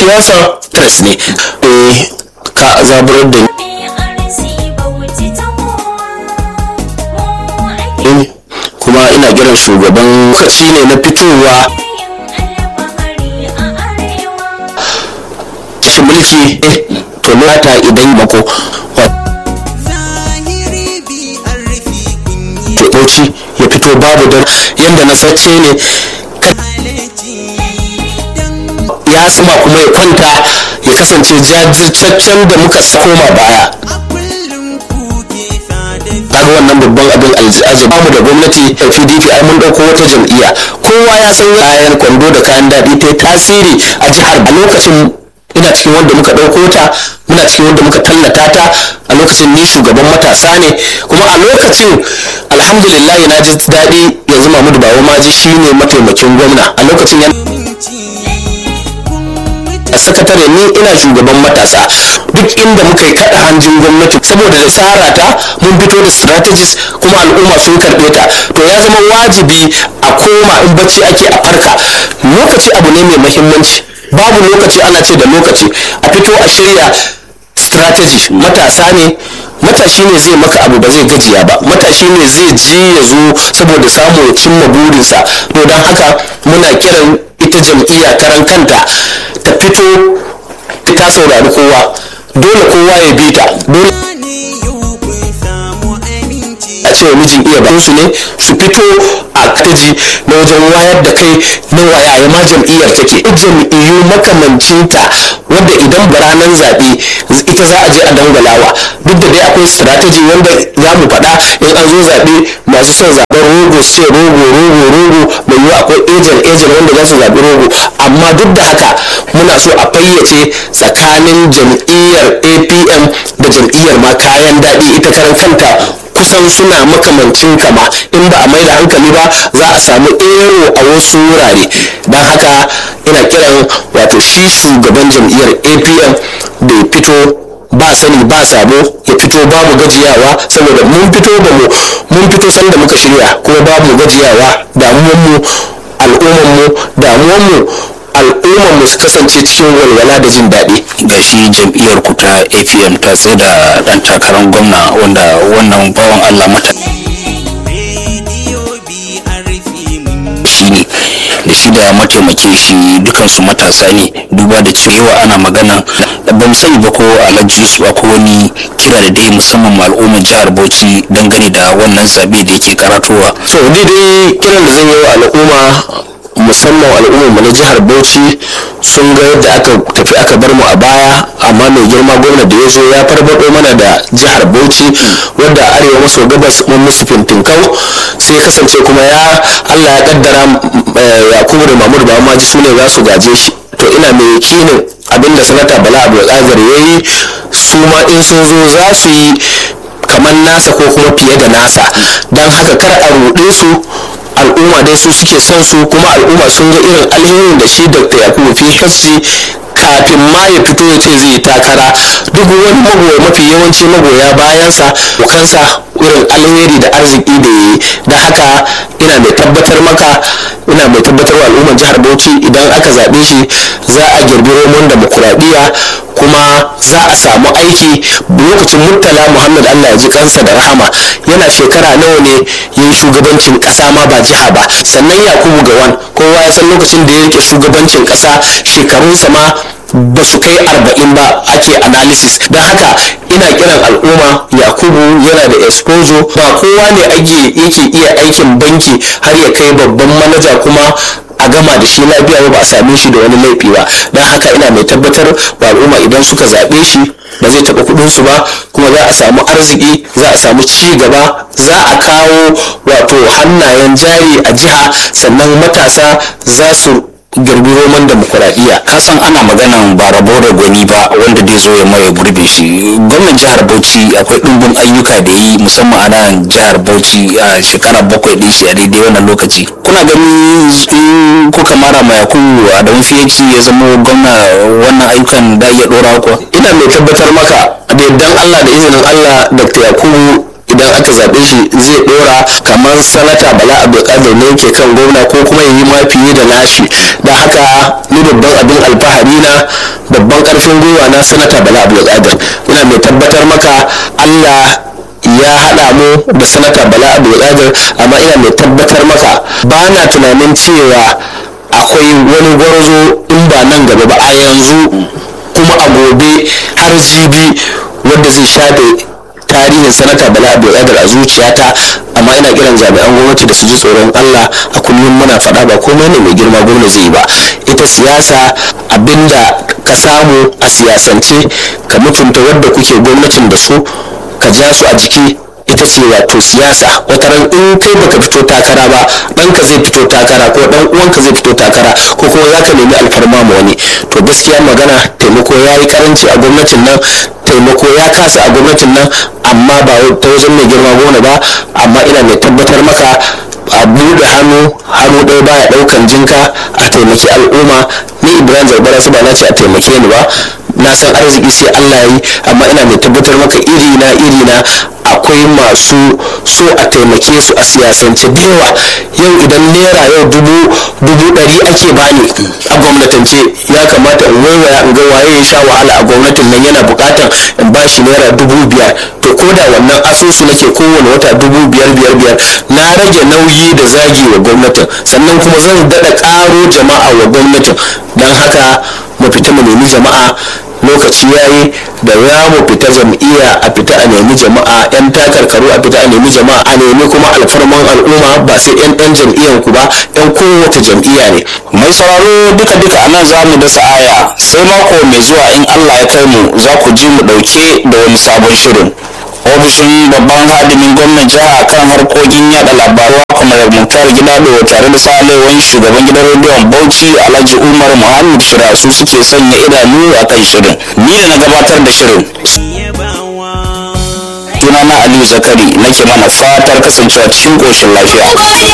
siyasa tres ne eh ka zaburar da ni kuma ina kiran shugaban lokaci ne na fitowa shi mulki to ta idan mako bauchi ya fito babu da yadda na sace ne ya sama kuma ya kwanta ya kasance jajirtaccen da muka koma baya kaga wannan babban abin aljihu mu da gwamnati da pdp ai mun dauko wata jam'iyya kowa ya san kayan kwando da kayan daɗi ta tasiri a jihar a lokacin ina cikin wanda muka ɗauko ta muna cikin wanda muka tallata ta a lokacin ni shugaban matasa ne kuma a lokacin alhamdulillah na ji daɗi yanzu mahmud bawo maji shine mataimakin gwamna a lokacin yana a sakatare ni ina shugaban matasa duk inda muka yi kada hanjin gwamnati saboda da tsara ta mun fito da strategies kuma al'umma sun karɓe ta to ya zama wajibi a koma in bacci ake a farka lokaci abu ne mai muhimmanci babu lokaci ana ce da lokaci a fito a shirya strategy matasa ne matashi ne zai maka abu ba zai gajiya ba matashi ne zai ji ya zo saboda samu ya cimma burinsa to don haka muna kiran ita jam'iyya karan kanta ta fito ta saurari kowa dole kowa ya bi ta dole a cewa mijin iya ba su ne su fito a kaji na wajen wayar da kai na waya ma jam'iyyar take jam'iyyu makamancinta wanda idan ranar zaɓe ita za a je a dangalawa duk da dai akwai strategy wanda za mu faɗa in an zo zaɓe masu son zaɓen rogo su ce rogo rogo rogo mai yiwu akwai ejen ejen wanda za su zaɓi rogo amma duk da haka muna so a fayyace tsakanin jam'iyyar apm da jam'iyyar ma kayan daɗi ita karan kanta kusan suna makamancin kama in ba a mai da hankali ba za a samu ero a wasu wurare don haka ina kiran wato shi shugaban jam'iyyar apm da ya fito ba sani ba sabo ya fito babu gajiyawa saboda mun fito da mu mun fito sanda muka shirya kuma babu gajiyawa damuwanmu al'ummanmu damuwanmu al'ummarmu su kasance cikin walwala da jin daɗi ga shi jam'iyyar ku ta apm ta tsaye da ɗan takarar gwamna wanda wannan bawan allah mata shi ne da shi da mataimakin shi dukansu matasa ne duba da cewa ana magana ban sani ba ko alhaji yusuf ko wani kira da dai musamman ma al'ummar jihar bauchi dangane da wannan zabe da yake karatowa so dai kiran da zan yi wa al'umma musamman al'ummar mu na jihar bauchi sun ga yadda aka tafi aka bar mu a baya amma mai girma gwamna da ya zo ya farbado mana da jihar bauchi wadda arewa maso gabas mun musu fintinkau sai kasance kuma ya allah ya kaddara yakubu da mamur ba ma ji su ne za su gaje shi to ina mai yakinin abinda sanata bala abu ya yi su ma in sun zo za su yi kamar nasa ko kuma fiye da nasa don haka kar a ruɗe su al'umma dai su suke son su kuma al'umma sun ga irin alherin da shi dr yakubu phd kafin ma ya fito ya ce zai yi takara duk wani magoya mafi yawanci magoya bayansa bukansa irin alheri da arziki da yi da haka ina mai tabbatar maka ina mai tabbatar wa al'ummar jihar bauchi idan aka zaɓe shi za a girbi romon demokuraɗiyya kuma za a samu aiki lokacin murtala muhammad allah ya ji kansa da rahama yana shekara nawa ne ya yi shugabancin ƙasa ma ba jiha ba sannan yakubu gawan kowa ya san lokacin da ya rike shugabancin ƙasa shekarunsa ma ba su kai arba'in ba ake analysis don haka ina kiran al'umma yakubu yana da exposure ba kowa ne ake yake iya aikin banki har ya kai babban manaja kuma a gama da shi lafiya ba a same shi da wani laifi ba don haka ina mai tabbatar wa al'umma idan suka zaɓe shi ba zai taɓa kuɗinsu ba kuma za a samu arziki za a samu ci gaba za a kawo wato hannayen jari a jiha sannan matasa za su girbi roman demokuraɗiyya ka san ana maganan ba rabo da gwani ba wanda dai zo ya maye gurbe shi gwamnan jihar bauchi akwai ɗumbin ayyuka da yi musamman a nan jihar bauchi a shekara bakwai ɗin shi a daidai wannan lokaci kuna gani in kuka mara ma yakubu a don fiye ya zama gwamna wannan ayyukan da iya ɗora kuwa ina mai tabbatar maka da yardan allah da izinin allah dr yakubu idan aka zaɓe shi zai ɗora kamar sanata bala abdulkadir ne ke kan gwamna ko kuma yi ma fiye da nashi da haka ni babban abin alfahari na babban karfin gwiwa na sanata bala abdulkadir ina mai tabbatar maka allah ya haɗa mu da sanata bala abdulkadir amma ina mai tabbatar maka ba na tunanin cewa akwai wani gwarzo in ba nan gaba ba a yanzu kuma a gobe har jibi wanda zai shafe tarihin sanata bala abdulkadir a zuciyata amma ina kiran jami'an gwamnati da su ji tsoron allah a kullum muna faɗa ba komai ne mai girma gwamna zai yi ba ita siyasa abinda ka samu a siyasance ka mutunta wadda kuke gwamnatin da su ka ja su a jiki ita ce wato siyasa wata ran in kai baka fito takara ba ɗanka zai fito takara ko ɗan uwanka zai fito takara ko kuma za ka nemi alfarma ma wani to gaskiya magana taimako ya yi karanci a gwamnatin nan taimako ya kasa a gwamnatin nan amma ba ta wajen mai girma gona ba amma ina mai tabbatar maka a buɗe hannu hannu ɗaya baya ɗaukan jinka a taimaki al'umma ni ibrahim zarbara su ba na ce a taimake ni ba na san arziki sai allah ya yi amma ina mai tabbatar maka iri na iri na akwai masu so a taimake su a siyasance da yawa yau idan naira yau dubu dubu ɗari ake bani a gwamnatance ya kamata in waiwaya in ga waye ya sha wahala a gwamnatin nan yana buƙatan in ba shi naira dubu biyar to ko da wannan asusu nake kowane wata dubu biyar biyar biyar na rage nauyi da zagi wa gwamnatin sannan kuma zan daɗa ƙaro jama'a wa gwamnatin don haka mu fita mu nemi jama'a lokaci yayi da za mu fita jam'iyya a fita a nemi jama'a yan takarkaru a fita a nemi jama'a a nemi kuma alfarman al'umma ba sai yan ɗan jam'iyyan ku ba yan kowace jam'iyya ne mai sauraro duka duka a nan za mu dasa aya sai mako mai zuwa in allah ya kai mu za ku ji mu ɗauke da wani sabon shirin ofishin babban hadimin gwamnan jiha kan harkokin yada labaru kamar muktar gidado tare da salewan shugaban gidan rediyon bauchi alhaji umar muhammad shira su suke sanya idanu a kan shirin ni da na gabatar da shirin sunana aliyu zakari nake mana fatar kasancewa cikin koshin lafiya